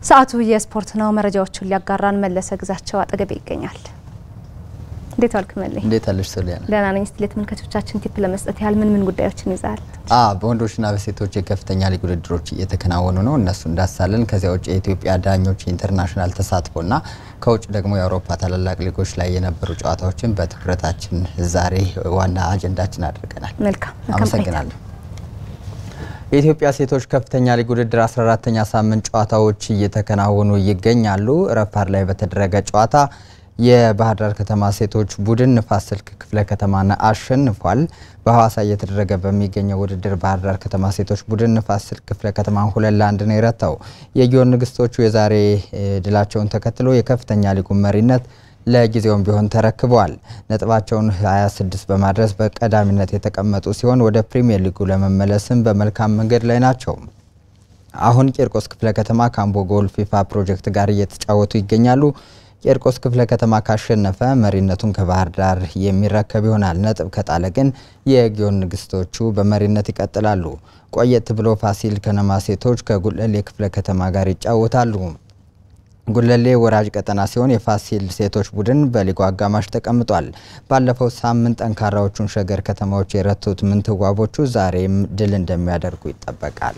ሰዓቱ የስፖርት ነው። መረጃዎቹን ሊያጋራን መለሰ ግዛቸው አጠገቤ ይገኛል። እንዴት ዋልክ መለይ? እንዴት አለሽ ሶሊያና? ደህና ነኝ። እስቲ ለተመልካቾቻችን ቲፕ ለመስጠት ያህል ምን ምን ጉዳዮችን ይዛል? አ በወንዶችና በሴቶች የከፍተኛ ሊግ ውድድሮች እየተከናወኑ ነው። እነሱ እንዳሳለን። ከዚያ ውጭ የኢትዮጵያ ዳኞች ኢንተርናሽናል ተሳትፎና ከውጭ ደግሞ የአውሮፓ ታላላቅ ሊጎች ላይ የነበሩ ጨዋታዎችን በትኩረታችን ዛሬ ዋና አጀንዳችን አድርገናል። መልካም አመሰግናለሁ። የኢትዮጵያ ሴቶች ከፍተኛ ሊግ ውድድር 14ተኛ ሳምንት ጨዋታዎች እየተከናወኑ ይገኛሉ። ረፋድ ላይ በተደረገ ጨዋታ የባህር ዳር ከተማ ሴቶች ቡድን ንፋስ ስልክ ክፍለ ከተማን አሸንፏል። በሐዋሳ እየተደረገ በሚገኘው ውድድር ባህር ዳር ከተማ ሴቶች ቡድን ንፋስ ስልክ ክፍለ ከተማን ሁለት ለአንድ ነው የረታው። የጊዮን ንግስቶቹ የዛሬ ድላቸውን ተከትሎ የከፍተኛ ሊጉን መሪነት ለጊዜውም ቢሆን ተረክበዋል። ነጥባቸውን 26 በማድረስ በቀዳሚነት የተቀመጡ ሲሆን ወደ ፕሪሚየር ሊጉ ለመመለስም በመልካም መንገድ ላይ ናቸው። አሁን ቂርቆስ ክፍለ ከተማ ከአምቦ ጎል ፊፋ ፕሮጀክት ጋር እየተጫወቱ ይገኛሉ። ቂርቆስ ክፍለ ከተማ ካሸነፈ መሪነቱን ከባህር ዳር የሚረከብ ይሆናል። ነጥብ ከጣለ ግን የጊዮን ንግስቶቹ በመሪነት ይቀጥላሉ። ቆየት ብሎ ፋሲል ከነማ ሴቶች ከጉለሌ ክፍለ ከተማ ጋር ይጫወታሉ። ጉለሌ ወራጅ ቀጠና ሲሆን የፋሲል ሴቶች ቡድን በሊጉ አጋማሽ ተቀምጧል። ባለፈው ሳምንት ጠንካራዎቹን ሸገር ከተማዎች የረቱት ምንትዋቦቹ ዛሬም ድል እንደሚያደርጉ ይጠበቃል።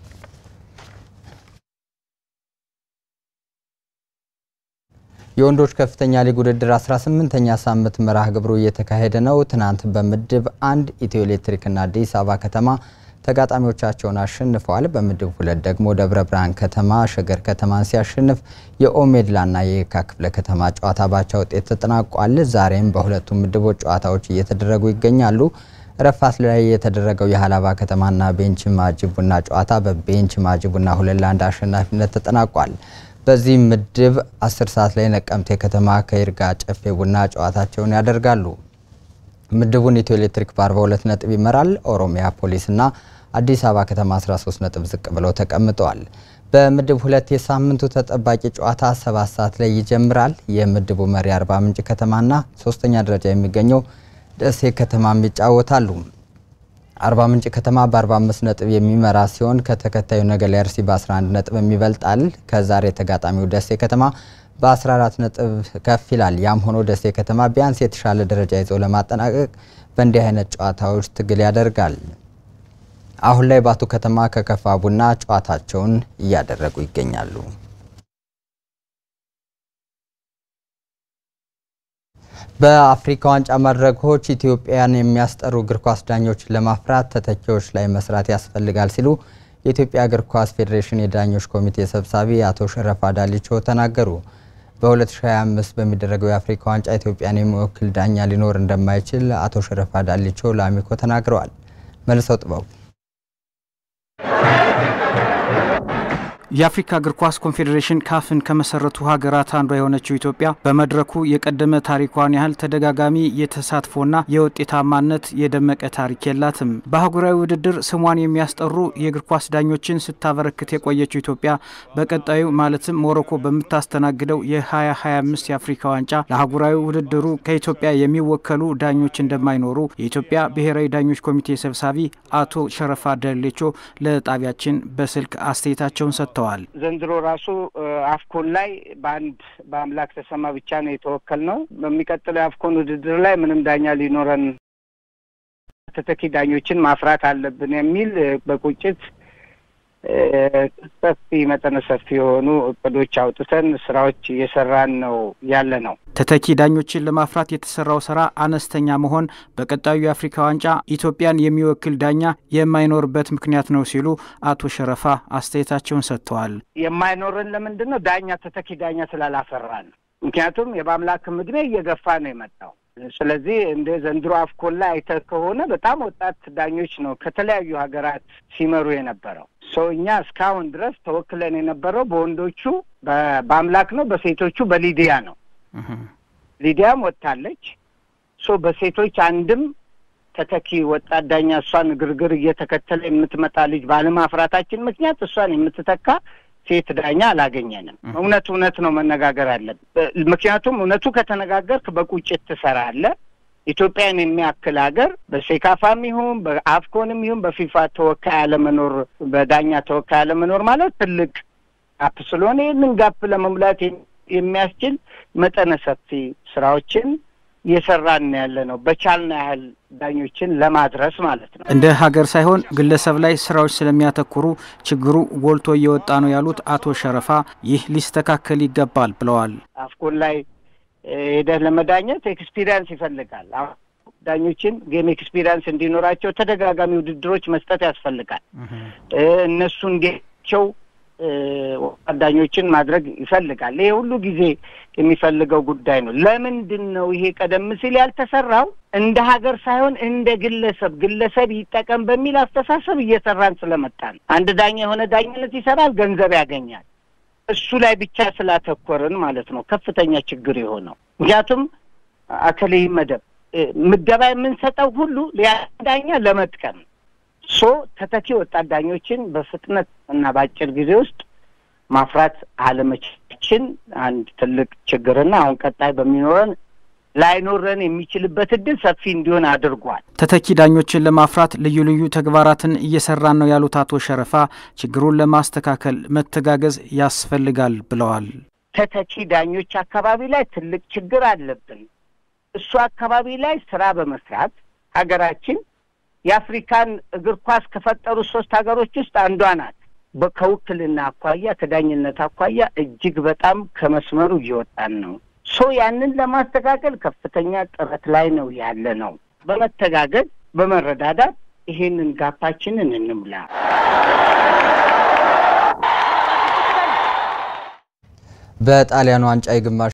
የወንዶች ከፍተኛ ሊግ ውድድር 18ኛ ሳምንት መርሃ ግብሩ እየተካሄደ ነው። ትናንት በምድብ አንድ ኢትዮ ኤሌክትሪክና አዲስ አበባ ከተማ ተጋጣሚዎቻቸውን አሸንፈዋል። በምድብ ሁለት ደግሞ ደብረ ብርሃን ከተማ ሸገር ከተማን ሲያሸንፍ የኦሜድላና የየካ ክፍለ ከተማ ጨዋታ ባቻ ውጤት ተጠናቋል። ዛሬም በሁለቱም ምድቦች ጨዋታዎች እየተደረጉ ይገኛሉ። ረፋት ላይ የተደረገው የሀላባ ከተማና ቤንች ማጂ ቡና ጨዋታ በቤንች ማጂ ቡና ሁለት ለአንድ አሸናፊነት ተጠናቋል። በዚህ ምድብ 10 ሰዓት ላይ ነቀምቴ ከተማ ከይርጋ ጨፌ ቡና ጨዋታቸውን ያደርጋሉ። ምድቡን ኢትዮ ኤሌክትሪክ በ42 ነጥብ ይመራል። ኦሮሚያ ፖሊስና አዲስ አበባ ከተማ 13 ነጥብ ዝቅ ብለው ተቀምጠዋል። በምድብ ሁለት የሳምንቱ ተጠባቂ ጨዋታ ሰባት ሰዓት ላይ ይጀምራል። የምድቡ መሪ አርባ ምንጭ ከተማና ሶስተኛ ደረጃ የሚገኘው ደሴ ከተማም ይጫወታሉ። አርባ ምንጭ ከተማ በ45 ነጥብ የሚመራ ሲሆን ከተከታዩ ነገሌ አርሲ በ11 ነጥብ ይበልጣል። ከዛሬ ተጋጣሚው ደሴ ከተማ በ14 ነጥብ ከፍ ይላል። ያም ሆኖ ደሴ ከተማ ቢያንስ የተሻለ ደረጃ ይዞ ለማጠናቀቅ በእንዲህ አይነት ጨዋታዎች ትግል ያደርጋል። አሁን ላይ ባቱ ከተማ ከከፋ ቡና ጨዋታቸውን እያደረጉ ይገኛሉ። በአፍሪካ ዋንጫ መድረኮች ኢትዮጵያን የሚያስጠሩ እግር ኳስ ዳኞችን ለማፍራት ተተኪዎች ላይ መስራት ያስፈልጋል ሲሉ የኢትዮጵያ እግር ኳስ ፌዴሬሽን የዳኞች ኮሚቴ ሰብሳቢ አቶ ሸረፋ ዳሊቾ ተናገሩ። በ2025 በሚደረገው የአፍሪካ ዋንጫ ኢትዮጵያን የሚወክል ዳኛ ሊኖር እንደማይችል አቶ ሸረፋ ዳሊቾ ለአሚኮ ተናግረዋል። መልሰው ጥበቡ የአፍሪካ እግር ኳስ ኮንፌዴሬሽን ካፍን ከመሰረቱ ሀገራት አንዷ የሆነችው ኢትዮጵያ በመድረኩ የቀደመ ታሪኳን ያህል ተደጋጋሚ የተሳትፎና የውጤታማነት የደመቀ ታሪክ የላትም። በአህጉራዊ ውድድር ስሟን የሚያስጠሩ የእግር ኳስ ዳኞችን ስታበረክት የቆየችው ኢትዮጵያ በቀጣዩ ማለትም ሞሮኮ በምታስተናግደው የ2025 የአፍሪካ ዋንጫ ለአህጉራዊ ውድድሩ ከኢትዮጵያ የሚወከሉ ዳኞች እንደማይኖሩ የኢትዮጵያ ብሔራዊ ዳኞች ኮሚቴ ሰብሳቢ አቶ ሸረፋ ደሌቾ ለጣቢያችን በስልክ አስተያየታቸውን ሰጥተዋል። ዘንድሮ ራሱ አፍኮን ላይ በአንድ በአምላክ ተሰማ ብቻ ነው የተወከል ነው። በሚቀጥለው የአፍኮን ውድድር ላይ ምንም ዳኛ ሊኖረን ተተኪ ዳኞችን ማፍራት አለብን የሚል በቁጭት ሰፊ መጠነ ሰፊ የሆኑ እቅዶች አውጥተን ስራዎች እየሰራን ነው ያለ ነው። ተተኪ ዳኞችን ለማፍራት የተሰራው ስራ አነስተኛ መሆን በቀጣዩ የአፍሪካ ዋንጫ ኢትዮጵያን የሚወክል ዳኛ የማይኖርበት ምክንያት ነው ሲሉ አቶ ሸረፋ አስተያየታቸውን ሰጥተዋል። የማይኖርን ለምንድን ነው? ዳኛ ተተኪ ዳኛ ስላላፈራን። ምክንያቱም የበአምላክም ዕድሜ እየገፋ ነው የመጣው። ስለዚህ እንደ ዘንድሮ አፍኮን ላይ አይተህ ከሆነ በጣም ወጣት ዳኞች ነው ከተለያዩ ሀገራት ሲመሩ የነበረው። ሰው እኛ እስካሁን ድረስ ተወክለን የነበረው በወንዶቹ በአምላክ ነው፣ በሴቶቹ በሊዲያ ነው። ሊዲያም ወጥታለች። ሶ በሴቶች አንድም ተተኪ ወጣት ዳኛ እሷን ግርግር እየተከተለ የምትመጣ ልጅ ባለማፍራታችን ምክንያት እሷን የምትተካ ሴት ዳኛ አላገኘንም። እውነት እውነት ነው መነጋገር አለብን። ምክንያቱም እውነቱ ከተነጋገርክ በቁጭት ትሰራለህ። ኢትዮጵያን የሚያክል ሀገር በሴካፋም ይሁን በአፍኮንም ይሁን በፊፋ ተወካይ አለመኖር፣ በዳኛ ተወካይ አለመኖር ማለት ትልቅ ጋፕ ስለሆነ ይህንን ጋፕ ለመሙላት የሚያስችል መጠነ ሰፊ ስራዎችን እየሰራን ያለ ነው። በቻልና ያህል ዳኞችን ለማድረስ ማለት ነው። እንደ ሀገር ሳይሆን ግለሰብ ላይ ስራዎች ስለሚያተኩሩ ችግሩ ጎልቶ እየወጣ ነው ያሉት አቶ ሸረፋ ይህ ሊስተካከል ይገባል ብለዋል። አፍኮን ላይ ሄደህ ለመዳኘት ኤክስፒሪያንስ ይፈልጋል። ዳኞችን ጌም ኤክስፒሪያንስ እንዲኖራቸው ተደጋጋሚ ውድድሮች መስጠት ያስፈልጋል። እነሱ እንዲቸው ዳኞችን ማድረግ ይፈልጋል። ይሄ ሁሉ ጊዜ የሚፈልገው ጉዳይ ነው። ለምንድን ነው ይሄ ቀደም ሲል ያልተሰራው? እንደ ሀገር ሳይሆን እንደ ግለሰብ ግለሰብ ይጠቀም በሚል አስተሳሰብ እየሰራን ስለመጣን አንድ ዳኛ የሆነ ዳኝነት ይሰራል፣ ገንዘብ ያገኛል። እሱ ላይ ብቻ ስላተኮርን ማለት ነው ከፍተኛ ችግር የሆነው። ምክንያቱም አከሌ መደብ ምደባ የምንሰጠው ሁሉ ዳኛ ለመጥቀም ሶ ተተኪ ወጣት ዳኞችን በፍጥነት እና በአጭር ጊዜ ውስጥ ማፍራት አለመቻችን አንድ ትልቅ ችግርና አሁን ቀጣይ በሚኖረን ላይኖረን የሚችልበት እድል ሰፊ እንዲሆን አድርጓል። ተተኪ ዳኞችን ለማፍራት ልዩ ልዩ ተግባራትን እየሰራን ነው ያሉት አቶ ሸረፋ ችግሩን ለማስተካከል መተጋገዝ ያስፈልጋል ብለዋል። ተተኪ ዳኞች አካባቢ ላይ ትልቅ ችግር አለብን። እሱ አካባቢ ላይ ስራ በመስራት ሀገራችን የአፍሪካን እግር ኳስ ከፈጠሩ ሶስት ሀገሮች ውስጥ አንዷ ናት። ከውክልና አኳያ ከዳኝነት አኳያ እጅግ በጣም ከመስመሩ እየወጣን ነው። ሶ ያንን ለማስተካከል ከፍተኛ ጥረት ላይ ነው ያለ ነው። በመተጋገዝ በመረዳዳት ይሄንን ጋፓችንን እንምላ። በጣሊያን ዋንጫ የግማሽ